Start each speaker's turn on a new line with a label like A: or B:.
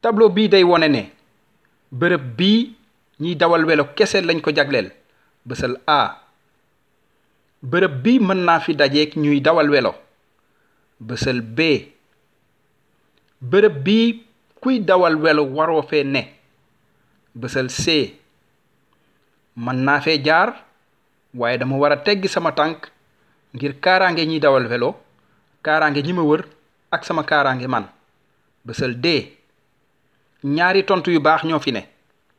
A: tableau bii day wone ne bërëb bii ñiy dawal welo kese lañ ko jagleel bësal A bërëb bi mën naa fi dajeek ñuy dawal welo bësal B bërëb bii kuy dawal welo waroo fee ne bësal C mën naa fee jaar waaye dama war a teggi sama tànk ngir kaaraange ñiy dawal welo kaaraange ñi ma wër ak sama kaaraange man bësal D ñaari tontu yu baax ñoo fi ne